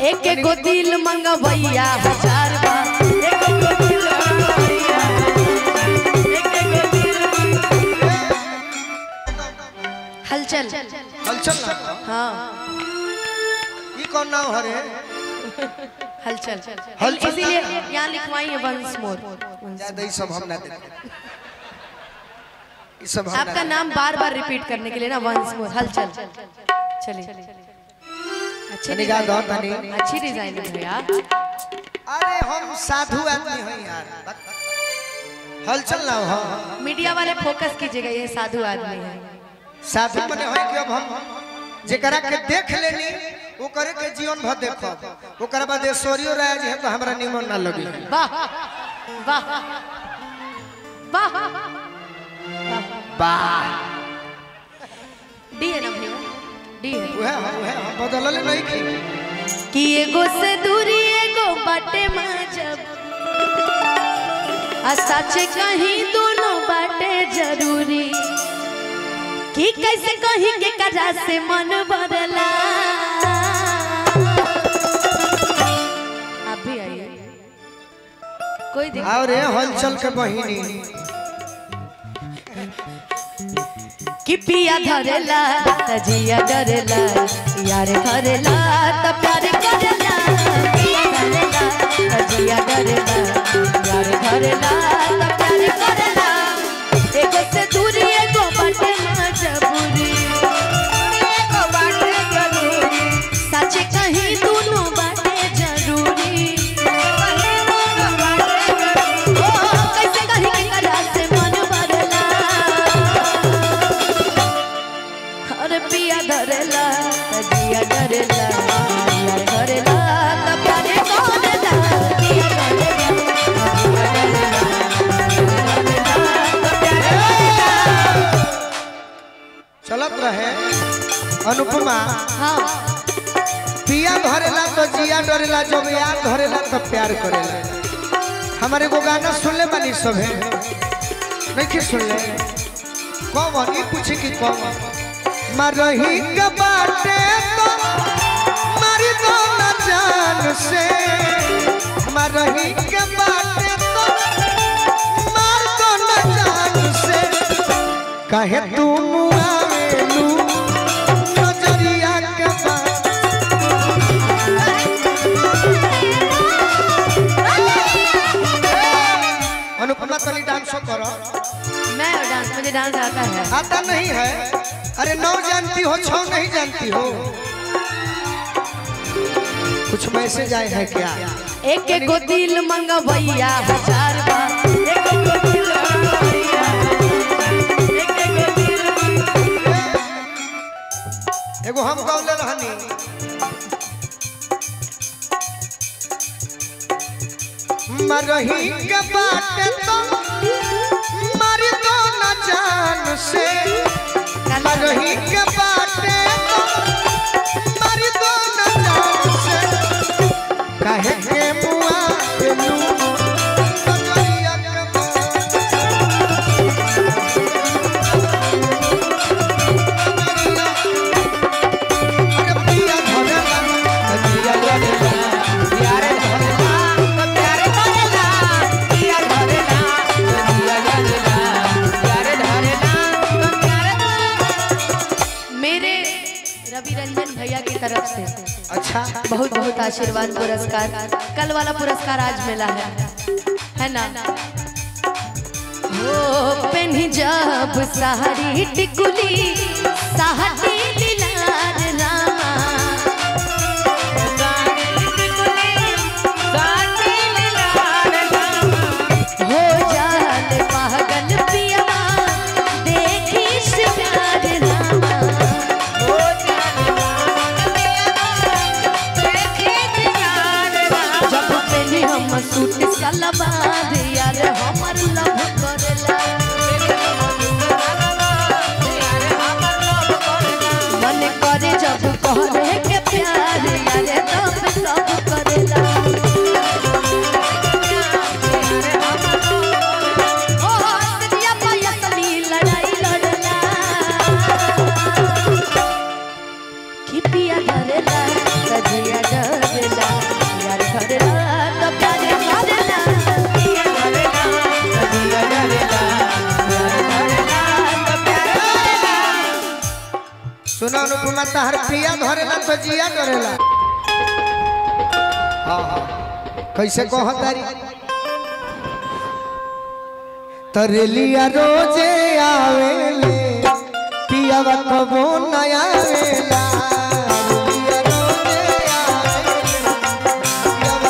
एक एक गो दिल मंगवैया हजार बा एक एक गो दिल मंगवैया एक एक गो दिल हलचल हलचल ना हाँ ई कौन नाम हरे हलचल हलचल। इसीलिए यहाँ लिखवाई है वंस मोर ज्यादा ई सब हम ना देते ई सब हम आपका ना नाम बार बार रिपीट करने के लिए ना वंस मोर हलचल चलिए अच्छी तनी गा दो, डिजाइन तनी। अच्छी डिजाइन है भैया अरे हम साधु आदमी हैं यार हलचल ना हो मीडिया वाले फोकस कीजिएगा ये साधु आदमी है साधु मने है कि अब हम जेकरा के देख लेनी वो करे के जीवन भर देखब ओकरा बाद ऐश्वर्यो राय जी है तो हमरा निमन ना लगी वाह वाह वाह वाह डी है ना भैया डी है उहे हम उहे हम बदलले नहीं की कि एगो से दूरी एगो बाटे माजब आ सच कहीं दोनों बाटे जरूरी कि कैसे कहीं के करा से मन बदला आप भी आइए कोई दिक्कत और रे हलचल के बहिनी कि पिया धरेला त जिया डरेला यार धरेला त प्यार करेला पिया धरेला त जिया डरेला यार धरेला त प्यार करेला एगो से दूरी एगो बाटे मजबूरी एगो बाटे जरूरी सच कहीं दोनों बाटे जरूरी ओ कैसे कहीं के करा से मन बदला अरे पिया धरेला तजिया डरेला यार धरेला त प्यारे करेला पिया धरेला तजिया डरेला चलत रहे अनुपमा हाँ पिया धरेला तो जिया डरेला जब यार धरेला तो प्यार करेला हमारे को गाना सुनले बानी सब है नहीं कि सुनले कौन ई पूछी कि कौन मरही के बाटे तो मारी दो ना जान से मरही के बाटे तो मार दो ना जान से कहे तू मुआवेलू नजरिया के बात अनुपमा तनी डांस करो मैं डांस मुझे डांस आता है आता नहीं है अरे नौ जानती हो छौ नहीं जानती हो कुछ मैसेज आए हैं क्या एक एक गो दिल मंगवैया हजार बा एक एक गो दिल मंगवैया एक एक गो दिल मंगवैया एगो हम गौले रहनी मरही के बाटे तो मारी दो ना जान से मरही के बाटे तो मारी दो ना जान से कहे के मुआ देलू नजरिया के बात अरे पिया धरेला पिया धरेला प्यारे धरेला प्यारे धरेला पिया धरेला पिया धरेला प्यारे धरेला प्यारे मेरे रवि रंजन भैया की तरफ से अच्छा बहुत बहुत आशीर्वाद पुरस्कार कल वाला पुरस्कार आज मिला है है ना हो पेन्ही जब साड़ी टिकुली साहटी लीलार रामा हो जाल पागल पिया देखी श्रृंगार रामा जब पहले हम सूट सलवार यार हमर लव करेला मन करे जब करे के प्यार यार तब सब करेला ओ हसरिया पयसनी लड़ाई लड़ला कि पिया धरेला कजिया डरेला अपना तहर पिया धरेला तो जिया करेला हाँ हाँ कैसे कह तारी तरेलिया रोजे आवेले पियावा कबो नया आवेला रेलिया रोजे आवेले, पियावा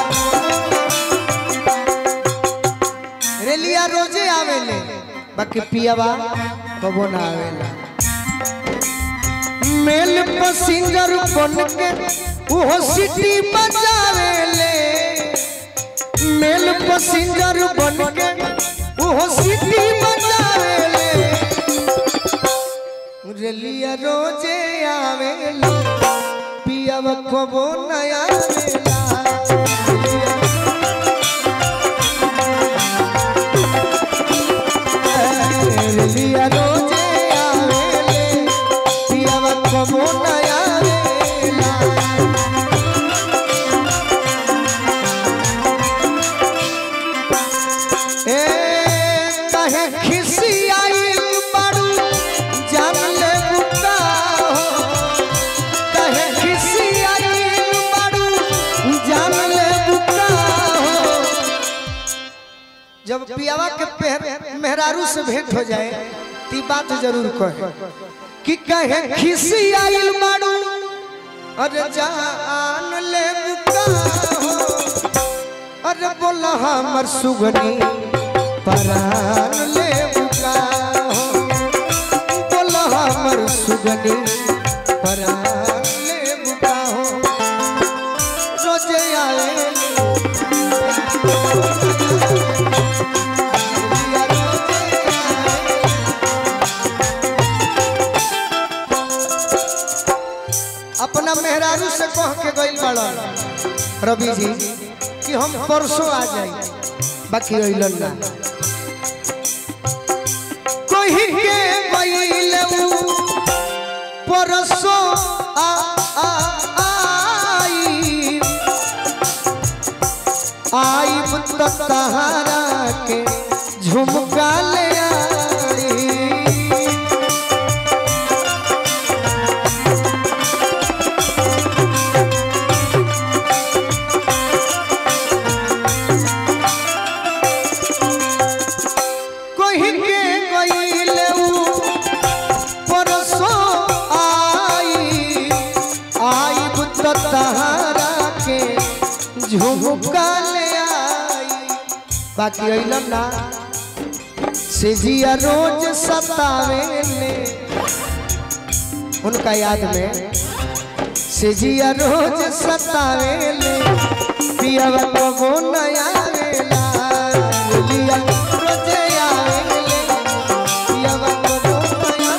कबो- रेलिया रोजे आवेले बाकी पियावा कबो ना आवेला मेल पसिंजर बन के वो सिटी बजावेले मेल पसिंजर बन के वो सिटी बजावेले रेलिया रोजे आवेले पियाव कबो नया आवेला रेलिया रोजे आवेले पियाव कबो नया आवेला ए कहे खिसी आइल बाड़ू जान ले बुका हो कहे खिसी आइल बाड़ू जान ले बुका हो जब पियावा के पेहर मेहरारू से भेंट हो जाए ती बात जरूर कहे कि कहे खिसी आइल बाड़ू अरे जान ले बुका हो अरे बोला हमर सुगनी परान ले बुका हो बोला हमर सुगनी परान ले बुका हो रोजे आए अपना मेहरारू से कह के गइल बाड़न रवि जी कि हम परसों आ जाई बाकी अइलन ना कही के गइल उ परसों आ आ आई आइब त तहारा के झुमका ले आई कही के गइल उ परसों आई आइब त तहारा के झुमका ले आई बाकी अइलन ना से जिया रोज सतावे ले उनका याद में से जिया रोज सतावे ले पियावा कबो नया वेला लिया रोजे आवेले पियावा कबो नया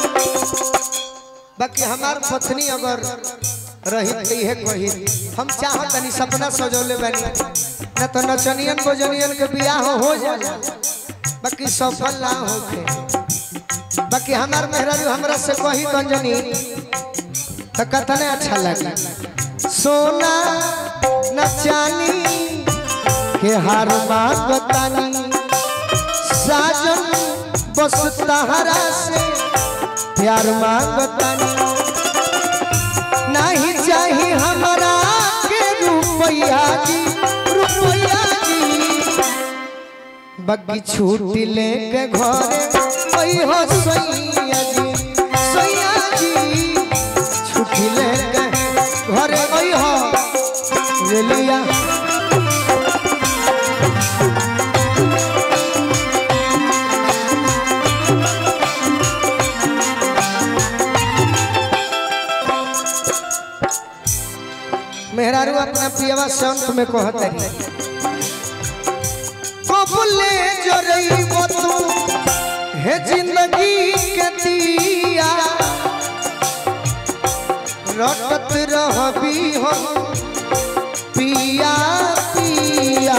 बाकी हमार पत्नी अगर रही तई है कही हम चाहत तनी सपना सजौले बानी न तो नचनियन बोजनियन के बियाह हो जाला बाकी सफल ना होके बाकी हमार मेहरारू हमरा से कही गंजनी तो कतने अच्छा लगी सोना न चानी के हार मांगतानी साजन बस तहरा से प्यार मांगतानी नहीं चाही हमारा के रुपया जी रुपया जी बग्गी छूटी लेके घरे ओई हो सैया जी सैया जी छुट्टी लेके घरे ओई हो रेलिया मेहरारू अपना पियवा संत में कहतरी कबले जरई तू हे जिंदगी के दिया रटत रहबी हम पिया पिया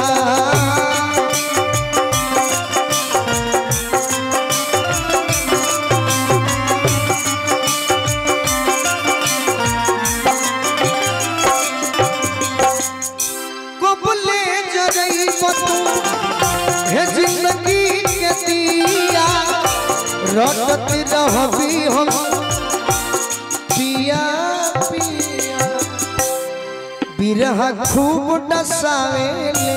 कबले जरई तू हे जिंदगी के दिया रटत रहबी हम पिया बिरह खूब डसावेले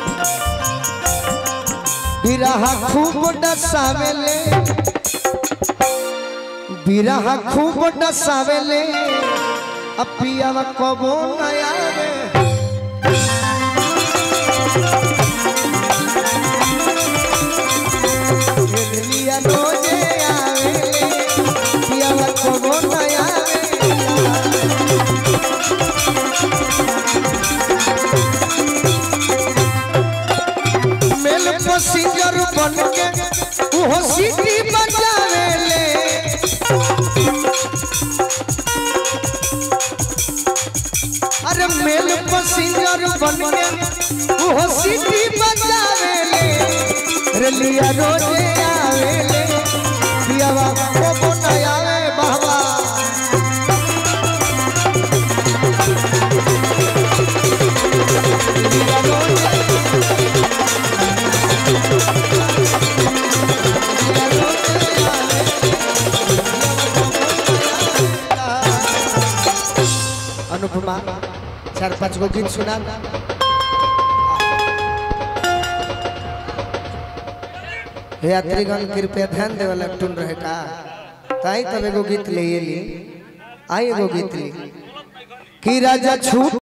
बिरह खूब डसावेले बिरह खूब डसावेले अपियावा कबो न आवे लिया रोजे आवेले पियावा कबो न आवे मेल पसिंजर बन के उहो सीटी बजावेले अरे मेल पसिंजर बन के उहो सीटी बजावेले रेलिया रोजे आवेले पियावा को न आवे बाबा रेलिया रोजे अनुपमा चार पाँच गो गीत सुना हे यात्रीगण कृपया ध्यान देवे वाला टून रहे का ताई तब एगो गीत ले ली आई एगो गीत ली कि राजा छूट